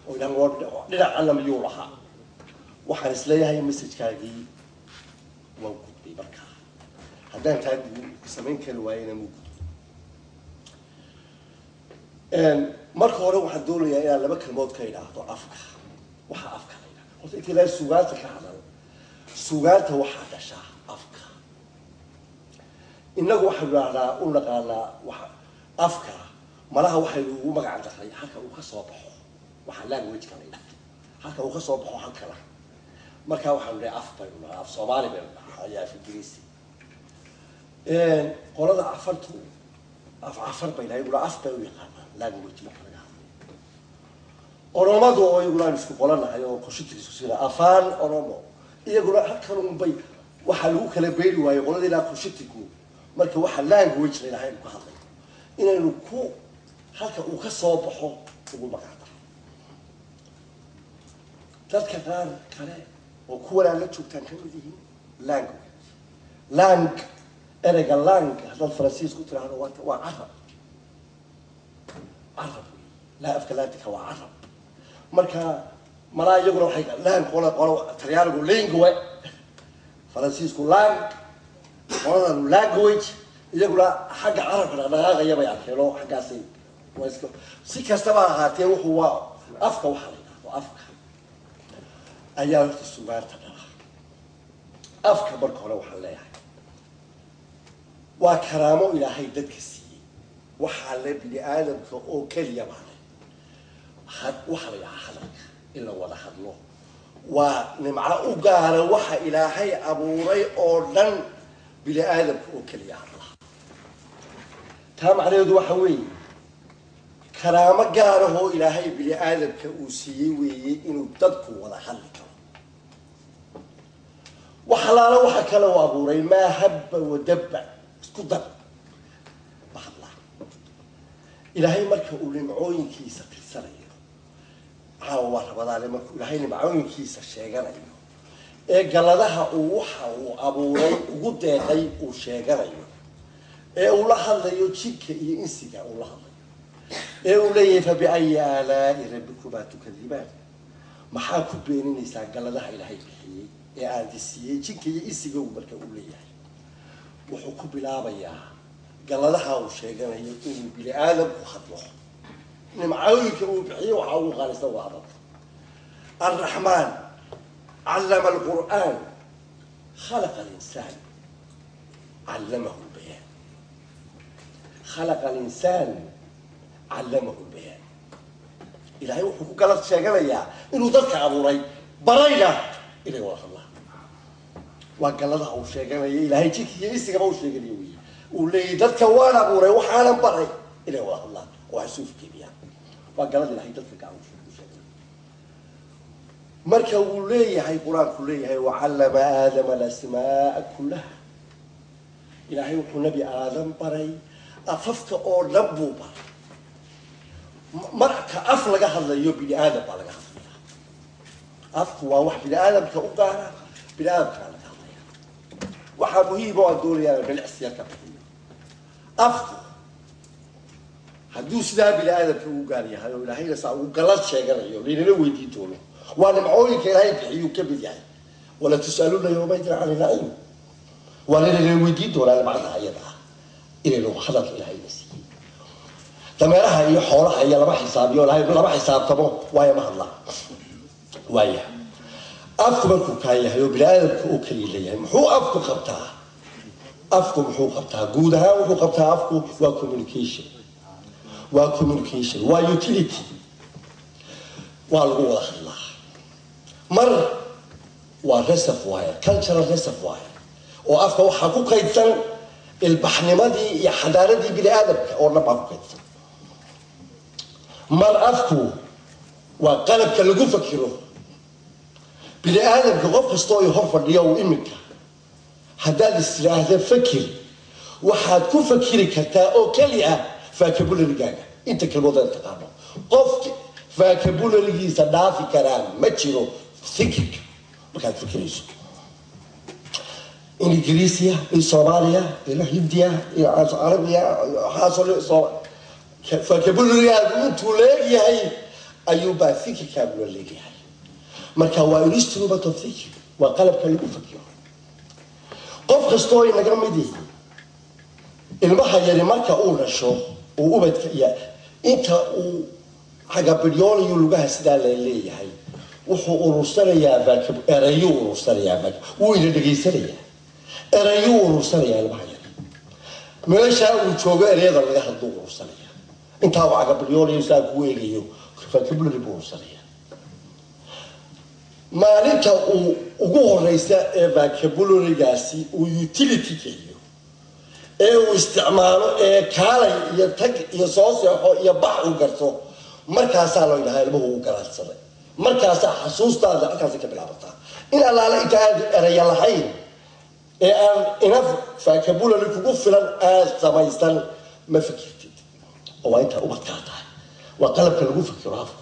oo idhan war dhinacana miyuu lahaa waxaan isleeyahay messajkaagii waa gudbay markaa haddaan taa samayn kari waayena muu gudbay marka hore waxaan doonayaa inaan laba kalmood ka idhaahdo afka waxaa afka la yidhahda horta inta ilaahay sugaanta ka hadal sugaanta waxaa dhashaa afka innagu waxaynu idhahdaa u naqaanaa wa afka malaha waxaynu ugu magac daray halka uu ka soo baxo waxaa languageka la yidhahda halka uu ka soo baxo halkana markaa waxaanu dhahay af baynu dhahaa af soomaali baynu dhahaa ayaa af ingiriisi qolada cafartu af cafar bay dhahay iguna af bay u yaqaanaan language marka laga hadlayo oromadu oo iyaguna aan isku qolanahay oo koshitigiisu sida afaan oromo iyaguna halkan unbay waxaa lagu kala beeri waayo qolada ilaa koshitigu marka waxa language la yidhaha aynu ka hadlayo inaynu ku halka uu ka soo baxo ugu magacdaro dadka qaar kale oo kuwan aan la joogtaan ka mid yihiin language lang ereyga lang haddaad faransiis ku tiraahdo waa waa carab carab wey laa afka laatika waa carab marka malaa iyaguna waxay lang qola qola talyaanigu lingue faransiisku lang qoladan language iyaguna xagga carabka dhaqdhaqaaqaya bay arkeen oo xaggaasay waa iska si kastaba ahaatee wuxuu waa afka waxaa la yidhahdo afka ayaa horta sugaanta dhala afka marka hore waxaan leeyahay waa karaamo ilaahay dadka siiyey waxaa le bini aadamka oo keliya baa le had waxaa la yidhahaa hadalka in la wada hadlo waa nimco u gaara waxa ilaahay abuuray oo dhan bini aadamka oo keliya hadla taa macnaheedu waxa weeye karaamo gaarahoo ilaahay bini aadamka uu siiyey weeye inuu dadku wada hadli karo wax alaala waxa kale u abuuray maa habba wadabba isku dar ma hadlaa ilaahay marka uu nimcooyinkiisa tirsanayo caawa waa rabadaale markuu ilaahay nimcooyinkiisa sheeganayo ee galadaha uu waxa uu abuuray ugu deeqay uu sheeganayo ee uu la hadlayo jinka iyo insiga uu la hadlayo ee uu leeyahay fabiayi aalaai rabbikumaa tukadibaan maxaa ku beeninaysaa galadaha ilaahay bixiyey ee aadisiiyey jinka iyo insiga uu marka uu leeyahay wuxuu ku bilaabayaa galadaha uu sheeganayo inuu bini aadamku hadlo nimcooyinka uu bixiyey waxaa ugu qaalisan waa hadalka alraxmaan callama alqur'aan khalaqa alinsaan callamahu lbayaan khalaqa alinsaan callamahu lbayaan ilaahay wuxuu ku galad sheeganayaa inuu dadka abuuray barayna inay wada hadlaan waa galadaha uu sheeganaya ilaahay jinka iyo isigaba u sheeganayo wey uu leeyahy dadka waan abuuray waxaanan baray inay wada hadlaan oo ay suufkeebiyaan waa galada ilahay dadka gacan u sheeganayo marka uu leeyahay qur-aanku leeyahay wacallama aadama alasmaaa kullaha ilaahay wuxuu nebi aadam baray afafka oo dhan buu baray marka af laga hadlayo bini aadam baa laga hadlaya afku waa wax bini aadamka u gaara bini aadamkaa laga hadlaya waxaa muhiima oo aan doonayaa bilicsiya ka bixiyo afku hadduu sidaa bini aadamka ugu gaar yahay oo ilaahayna saa ugu galad sheeganayo laynala weydiin doono waa nimcooyinka ilaahay bixiyuu ka mid yahay wala tus'aluuna yawmaydin cani naciim waa laynala weydiin doonaa nimcada ayada ah inaynu hadalka ilaahayna siiyey dameeraha iyo xoolaha iyo lama xisaabiyo ilahay lama xisaabtamo waayo ma hadlaa waaya afku markuu kaa yahay oo bini aadamka uu kaliya leeyahay muxuu afku qabtaa afku muxuu qabtaa guud ahaan wuxuu qabtaa afku waa communication waa communication waa utility waa lagu wada hadlaa mar waa reservoir cultural reservoir oo afka waxaa ku kaydsan ilbaxnimadii iyo xadaaradii bini aadamka oo dhan baa ku kaydsan mar afku waa qalabka lagu fakiro bini aadamka qof kastoo i hor fadhiyo uu iminka haddaad is tiraahda fakir waxaad ku fakiri kartaa oo keliya vocabularigaaga inta kelmadood taqaano qof vocabularigiisa dhaafi karaan ma jiro thinkinka markaad fikirayso in ingiriisiya in soomaaliya in hindiya in carabiya waxaasoo vocabularigaadu intuu leegyahay ayuunbaa fikirkaagula leeyahay marka waa instrument of thinking waa qalabka lagu fakiro qof kastoo inaga mid yihi ilmaha yari marka uu dhasho uu ubadka iyo inta uu xagabidyoolayo lugaha sidaa la leeyahay wuxuu urursanayaa erayuu urursanayaa wuu ina dhegaysanayaa erayuu urursanayaa ilmaha yari meeshaa uu joogo ereyada laga hadluu urursanaya intaa uu cagabidyoolayo saa kuu eegayo vocabulary buu urursanaya maalinta uu ugu horeysa ee vocabularygaasi uu utility geliyo ee uu isticmaalo ee kaalay iyo tag iyo soo seexo iyo bax uu garto markaasaa loo yidhahaa ilmuhu uu garaadsaday markaasaa xasuustaada halkaasay ka bilaabataa in allaale inta aad eraya lahayn ee aan inaf vocabulary kugu filan aad samaysan ma fikirtid oo waa intaa ubadkaa tahay waa qalabka lagu fikiro afku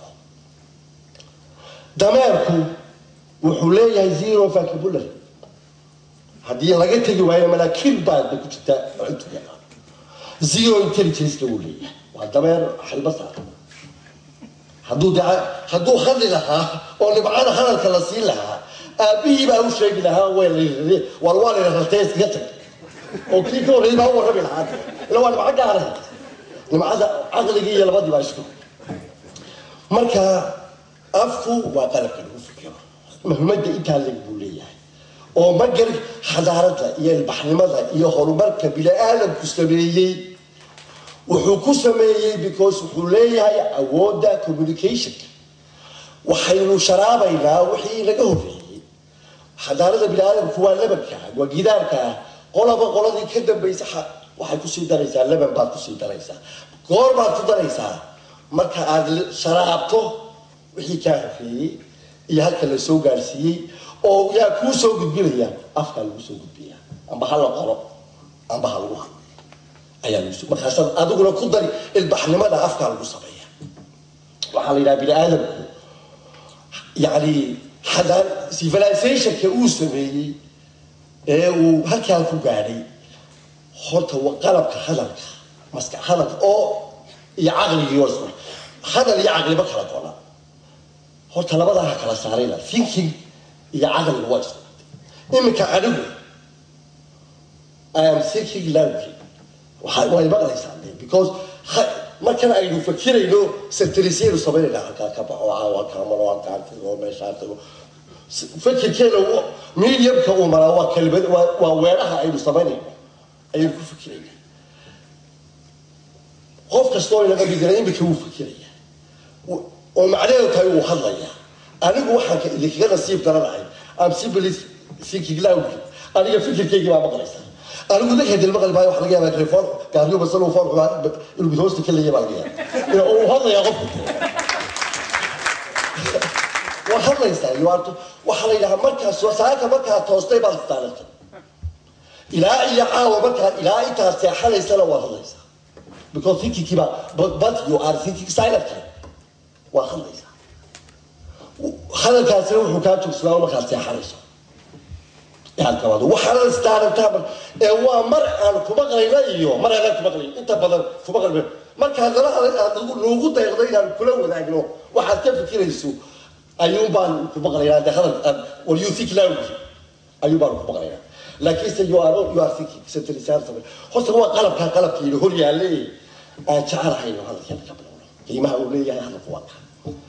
dameerku wuxuu leeyahay zero vocabulary haddii laga tegi waayo malaakiin baadba ku jirta cuntuga zero intelligence-ka uu leeyahay waa dameer xilba saaran hadduu de hadduu hadli lahaa oo dhibcada hadalka la siin lahaa aabihii baa u sheegi lahaa war waa layna rartay iskaga tag oo kii ka horreeyay baa u warrami lahaa ila waa dhibco gaaray dhibcada caqligii iyo labadii baa isku marka afku waa qalabka lagu fikiro muhimadda intaa leg buu leeyahay oo magar xadaarada iyo ilbaxnimada iyo horumarka bini-aadamku sameeyey wuxuu ku sameeyey because wuxuu leeyahay awoodda communicationka waxaynu sharaabaynaa wixii laga horreeyey xadaarada bini-aadamku waa labanka waa gidaarka qolaba qoladii ka dambaysa waxay kusii daraysaa laban baad kusii daraysaa goor baad ku daraysaa marka aada sharaabto wixii kaa horreeyey iyo halka la soo gaarsiiyey oo yaa kuu soo gudbinaya afkaa lagu soo gudbiya amba ha la qoro amba ha lagu hadlo ayaa lagu markaasaad adiguna ku dari ilbaxnimada afkaa lagu sameeya waxaa la yidhaha bini aadamku yani xadaan civilizationka uu sameeyey ee uu halkaa ku gaadhay horta qalabka hadalka maska hadalka oo iyo caqligii wasma hadal iyo caqliba kala gola horta labadaa ha kala saarayna thinking iyo caqliga waa isku iminka anigu i am thinking loudly way maqlaysaa because markan aynu fakirayno satrisaynu samaynayna halkaa ka baxo halkaa maro halkaa tago meeshaa tago fakirkeena mediumka uu maraa waa kelmad waa weeraha aynu samaynayno ayaynu ku fikirayna qof kastoo inaga midina imika wuu fikiraya oo macnaheedu tahay wuu hadlaya anigu waxaan idinkaga nasiib daranahay am simply thinking loudly aniga fikirkeygii baa maqlaysaa anigu dadka hadil maqli maayo waxa laga yaabaa telefoon gaariyo basal uu foon inuu mid hoosta ka leeyahay baa laga yaabaa uu hadlayaa qofku waa hadlaysaa iyo waarto waxaa la yidhahaa markaas saaka markaa toostay baad istaalatay ilaa iyo caawa markaa ilaa intaad seexanaysana waad hadlaysaa because thinkingkii baa but, but you are thinking silently waa hadlaysaa hadalkaasina wuxuu kaa joogsadaa markaad seexanayso yaadkabado waxaana istaarantaa ee waa mar aan kumaqlayna iyo mar aanan kumaqlayn inta badan kumaqlay markaa dala aad noogu dayqdo inaan kula wadaagno waxaad ka fikirayso ayuun baan kumaqlaynaa de hadal wal you think loudly ayuun baan kumaqlaynaa laakiinse you are you are thinking sentalisaan samay horta waa qalabkaa qalabkiina hor yaalle aan jecelahayno hadalkeena ka bilowno qiimaha uu leeyahay hadalku waa kaa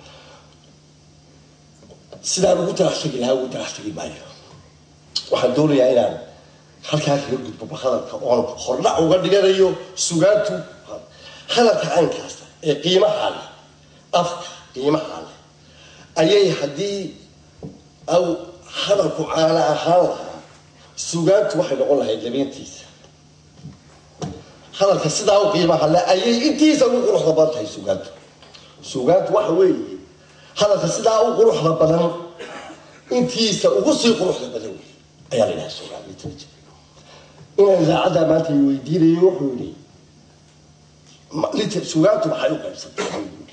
sidaan ugu talaxtegi lahaa ugu talaxtegi maayo waxaan doonayaa inaan halkaa kaga gudbo hadalka oon hordhac uga dhiganayo sugaantu hadalka caynkaasta ee qiimaha leh afka qiimaha leh ayay haddii aw hadalku caana ahaan lahaa sugaantu waxay noqon lahayd labeentiisa hadalka sidaa u qiimaha leh ayay intiisa ugu quruxda badan tahay sugaantu sugaantu waxa weeye hadalka sidaa u quruxda badan intiisa ugu sii quruxda badan wey ayaa la yidhaha sugaan literature inaan idaacadda maanta weydiinayo wuxuu yidhi sugaantu maxay u qaybsantay